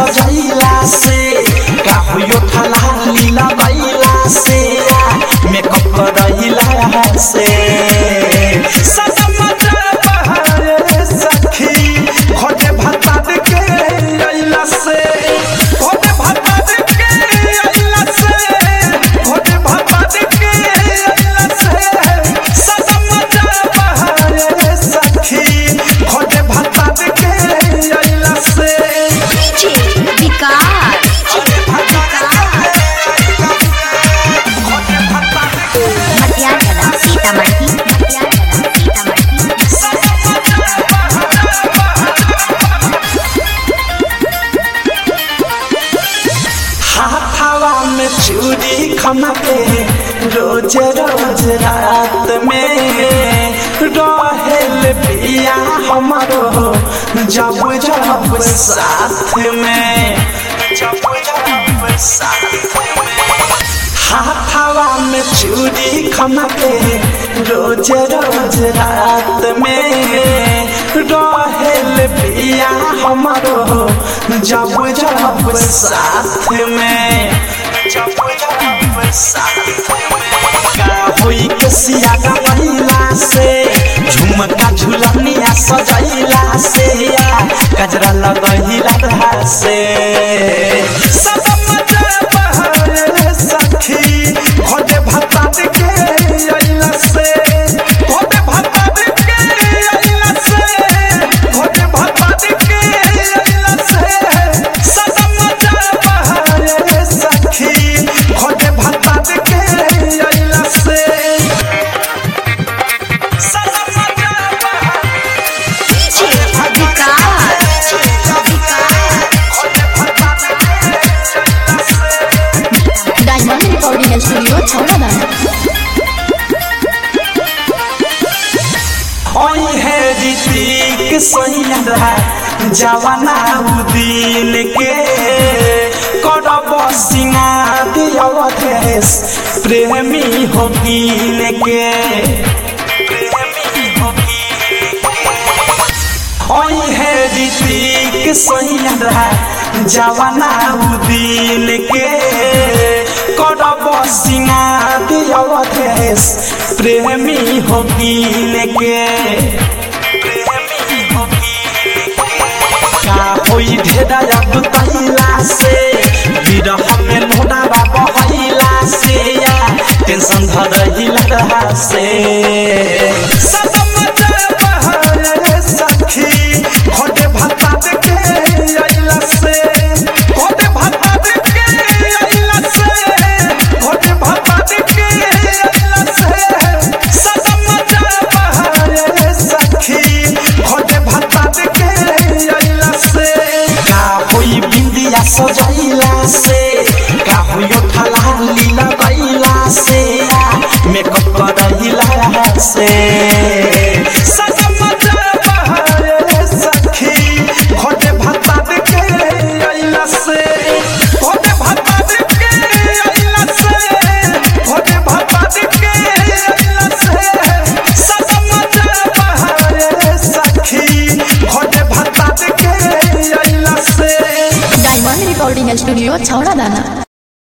सजैला से का होयो ठला लीला बैला से मेकअप करैला से सनम बहारे सखी खोटे भत्ता के अइला से खोटे भत्ता के अइला से खोटे भत्ता के अइला से सनम बहारे सखी खोटे भत्ता के अइला से डीजे विकास मटियागला सीतामढ़ी मटियागला सीतामढ़ी हाथावा में चूड़ी खमके रोज रोज रात में रहेल पिया हमारो जब जब साथ में जब जब साथ में हाथावा में चूड़ी खमके रोज रोज रात में रहेल पिया हमारो जब जब साथ में जब जब साथ में का होई के सिया का महिला से झुमका झुलनिया सजैला से गजरा लगैला रहा से सब मजा बहारे सखी खोटे भत्ता के अइला से खोटे भत्ता के अइला से खोटे भत्ता के अइला से सब मजा बहारे सखी खोटे भत्ता के अइला से सब मजा बहारे डीजे विकास खोटे भत्ता के अइला से डायमंड रिकॉर्डिंग स्टूडियो छौड़ादाना ओई है ऋतिक सैया जवाना दिन के करब सिंगार अवधेश प्रेमी हो कीन के प्रेमी हो ओई है ऋतिक सैया जवाना दिन के करब सिंगार अवधेश प्रेमी हो कीन के प्रेमी हो का होई ढेरा अब तैला से विरह में लोडा बहैला से टेंशन धरहिला रहा से सब मजा बहारे सखी खोटे भत्ता के अइला से खोटे भत्ता के अइला से खोटे भत्ता के अइला से सब मजा बहारे सखी खोटे भत्ता के अइला से का होई बिंदिया सजैला से का होई ठला लीला गैला से मेकअप करैला से सब मजा बहारे सखी खोटे भत्ता के अइला से खोटे भत्ता के अइला से खोटे भत्ता के अइला से सब मजा बहारे सखी खोटे भत्ता के अइला से डायमंड रिकॉर्डिंग स्टूडियो छौड़ादाना